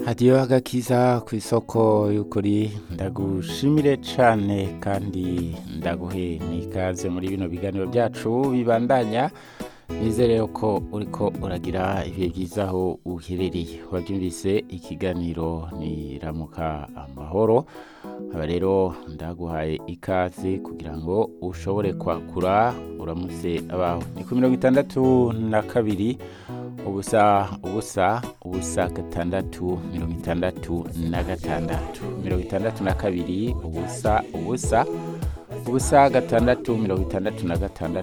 hadiyo agakiza ku isoko y'ukuri ndagushimire cane kandi ndaguhe n'ikaze muri bino biganiro byacu bibandanya nizere ko uriko uragira ibihe byiza aho uherereye wabyumvise ikiganiro ni ramuka amahoro aba rero ndaguhaye ikaze kugira ngo ushobore kwakura uramutse abawe ni ku mirongo itandatu na kabiri ubusa ubusa ubusa gatandatu mirongo itandatu na gatandatu mirongo itandatu na kabiri ubusa ubusa ubusa gatandatu mirongo itandatu na gatandatu